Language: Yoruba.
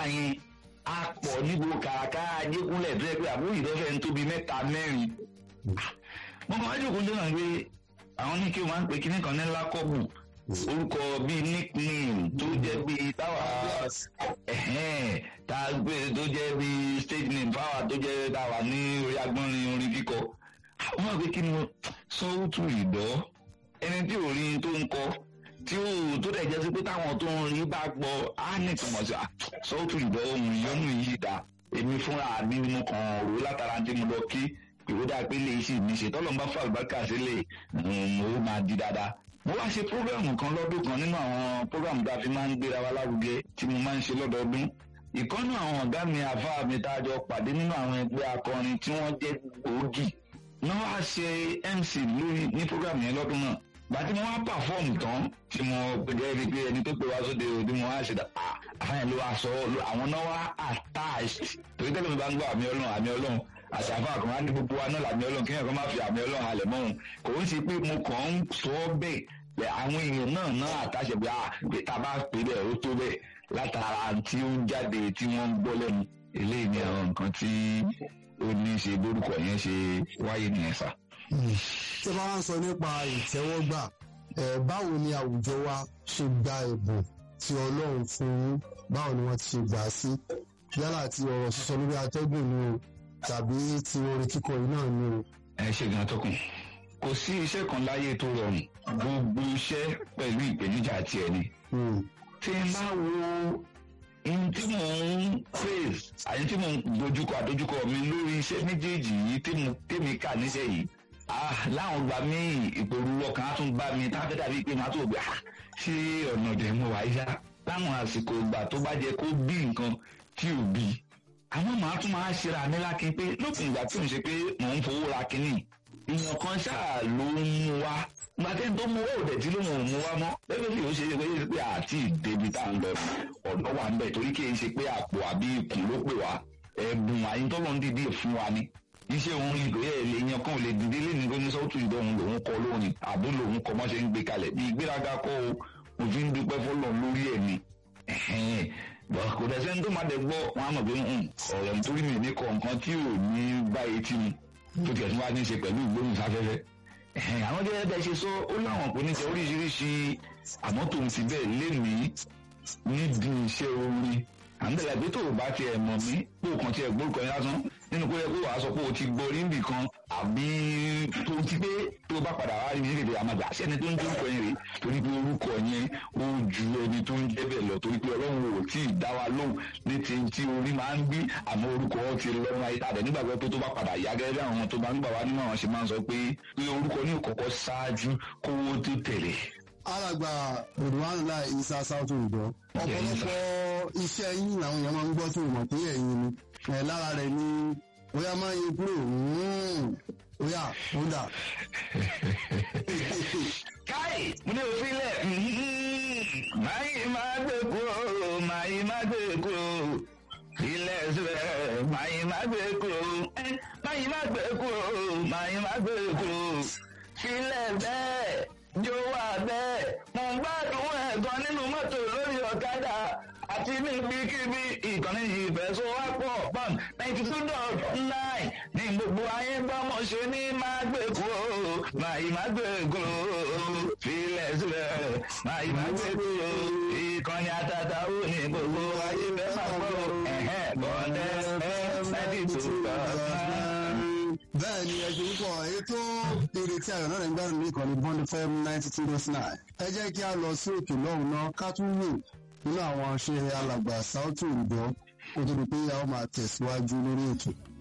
nígbà yẹn a pọ̀ níbo kàràkàrà ajékúnlẹ̀ tó yẹ pé àbúrò ìdọ́fẹ́ ń tóbi mẹ́ta mẹ́rin mo kàn wá jókòó tó náà pé àwọn ní kí o máa ń pe kinní kan ní lákọ́bù orúkọ bíi nickname tó jẹ́ bíi táwa ẹ̀hẹ́n tá a gbé tó jẹ́ bíi stage name fáwa tó jẹ́ táwa ní orí agbọ́nrin orin kíkọ wọ́n máa pe kí ni sọ́wọ́tù ìdọ́ ẹni tí ò rí tó ń kọ tí ó tó dẹ̀ jẹ́ sí pé táwọn tó ń rí bá gbọ́ á ní ìtumọ̀ sí sọ́wọ́tù ìdọ́ ohun ìyọ́nù yìí dá èmi fúnra mi mo kàn rò látara tí mo lọ kí ìròdà pé lè ṣì ní ṣe tọ́lọ́ bá fàlùbákà sílẹ̀ ó máa di dáadáa. mo wá ṣe prógrámù kan lọ́dún kan nínú àwọn prógrámù tá a fi máa ń gbéra wa lárugẹ tí mo máa ń ṣe lọ́dọọdún. ìkọ́nù àwọn ọ̀gá mi àfa mi tá a jọ pàdé nínú àwọn ẹgbẹ́ akọrin tí wọ́n jẹ́ gbòógì. náà wá ṣe mc lórí ní prógrámù yẹn lọ́dún náà. gbàtí mo wá pàfọ́ọ̀mù tán tí mo gẹ́gẹ́ bíi pé ẹni tó pè wá sóde òde mo wá ṣe dà àfáàyàn ló wá sọ àwọn náà wá attached torí tẹ́lẹ̀ mi bá ń gbọ́ àmì ọlọ́run àmì ọlọ́run àṣàfà kan á ní gbogbo wa náà làmì ọlọ́run kéèyàn kan má fi àmì ọlọ́run halẹ̀ mọ́ òun kò ń ṣe pé mo kàn ń sọ ọ́ bẹ́ẹ̀ pé àwọn èèyàn náà náà àtàṣe pé pé tá a bá pè bẹ́ẹ̀ ó tó bẹ́ẹ̀ látara tí ó ń jáde tí wọ́n ń gbọ́ lẹ́nu eléyìí ni àwọn nǹkan tí ó ní í ṣe lórúkọ yẹn ṣe wáyé nìyẹn sà. tí a bá wá ń sọ nípa ìtẹ́wọ́gbà báwo ni àwùjọ wa ṣe gba ẹ̀bùn tí ọlọ́run fún yín báwo ni wọ́n ti ṣe gbà á sí yálà ti ọ̀rọ̀ sísọ lórí atẹ́gùn ni o tàbí ti orin kíkọ yìí náà ni o. ẹ ṣe gan tọkùn kò sí iṣẹ́ kan láyé tó rọrùn gbogbo iṣẹ́ pẹ̀lú ìpèníjà tiẹ̀ ni. tí n bá wo ohun tí mò ń face àyè tí mò ń dojúkọ àdojúkọ mi lórí iṣẹ́ méjèèjì yìí tèmi kà níṣẹ́ yìí láwọn gba mí ìpòrú ọkàn á tún bá mi tá a fẹ́ dàbí pé màá tó gbé ṣé ọ̀nà ọ̀dẹ̀ mo wà yá láwọn àsìkò ìgbà tó bá jẹ kó bí nǹkan tí ò bí àwọn màá tún máa ṣera mi lákin pé lópin ìgbà tí ò ń ṣe pé mò ń fowó ra kínní èèyàn kan ṣáà ló ń mú wa gbàtẹ́ tó mú wá òdẹ̀ tí ló mọ̀ mú wa mọ́ lẹ́gbẹ́ bí ó ṣe ṣe pé pé àti ìdèbí tá à ń lọ ọ̀dọ́ wa ń bẹ̀ torí kì í ṣe pé àpò àbí ikùn ló pè wá ẹ̀bùn àyíntọ́lọ́ ń dìde fún wa ni iṣẹ́ òun ìlú ẹ̀ lè yan kan ò lè dìde lẹ́nu kó ní sọ́ọ̀tù ìdọ̀ òun lòun kọ lónìí àbó lòun kọ mọ́ ṣe ń gbé kalẹ̀ bí ìgbéraga kọ́ o òfin dúpẹ́ fọlọ́ lórí ẹ̀ ni kò dẹ̀ sẹ́ni tó máa dẹ̀ gbọ́ wọn á mọ̀ pé ọ̀rọ̀ nítorí mi ní kọ nǹkan tí ò ní bá etí mi tó tiẹ̀ tún wá ní í ṣe pẹ̀lú ìgbóhùnsáfẹ́fẹ́. àwọn jẹ́ bẹ́ẹ̀ ṣe sọ ó láwọn kò ní jẹ́ oríṣiríṣi àmọ́ tòun ti bẹ́ẹ̀ lénìí níbi iṣẹ́ orin àǹdẹ̀lẹ̀ pé tó o bá tiẹ̀ mọ̀ mí pé o kàn tiẹ̀ gbórúkọ yẹn lásán nínú kó yẹ kó wàá sọ pé o ti gbọ́ orí nbì kan àbí tó ti pé tó bá padà wá rí mi nídìí àmàgbà sẹ́ni tó ń dórúkọ yẹn rèé torí pé orúkọ yẹn ó ju ẹni tó ń jẹ́ bẹ́ẹ̀ lọ torí pé ọlọ́run ò tí ì dá wa lóhùn ní ti tí orí máa ń bí àmọ́ orúkọ wọn ti lọ́rùn ayé tàdé nígbàgbọ́ pé tó bá padà yá gẹ́gẹ́ bí àwọn tó bá ń gbà wá nínú àwọn ṣe máa ń sọ pé pé orúkọ ní ìkọ̀kọ̀ ṣáájú kówó tó tẹ̀lé alàgbà olùwànlá isa sáwùtò ìdọ ọ̀pọ̀lọpọ̀ iṣẹ́ yín làwọn èèyàn máa ń gbọ́ tó mọ̀ pé ẹ̀yin ni ẹ̀ lára rẹ̀ ni bóyá máa ń yin kúrò bóyá ó dà. káì mo ní òfin lẹ̀ máyì máa gbé kúrò máyì máa gbé kúrò ilẹ̀ síbẹ̀ máyì máa gbé kúrò máyì máa gbé kúrò máyì máa gbé kúrò sílẹ̀ bẹ́ẹ̀ jó wà bẹ́ẹ̀ mo ń gbádùn ẹ̀gbọ́n nínú mọ́tò lórí ọ̀kadà àti níbikíbi ìkànnì ìfẹsowápọ̀ pọ́n ninety two dot nine ní gbogbo ayé gbọ́mọ̀ ṣe ní máa gbé kúrò máyì máa gbé kúrò filẹ̀ sílẹ̀ máyì máa gbé kúrò ìkànnì àtàtà ó ní gbogbo ayé fẹ́ máa gbọ́ ẹ̀hẹ́ bọ́ọ̀dẹ́ ẹ̀ ninety two dot nine bẹ́ẹ̀ ni ẹ̀sùn púpọ̀ ètò ìrètí ayọ̀ náà ń gbádùn ní ìkànnì bond fm ninety two dot nine ẹ jẹ́ kí a lọ sí òkè lọ́hùn náà ká tún wò nínú àwọn ṣe alàgbà sáútù ìdọ́ kó tó di pé a ó máa tẹ̀síwájú lórí ètò.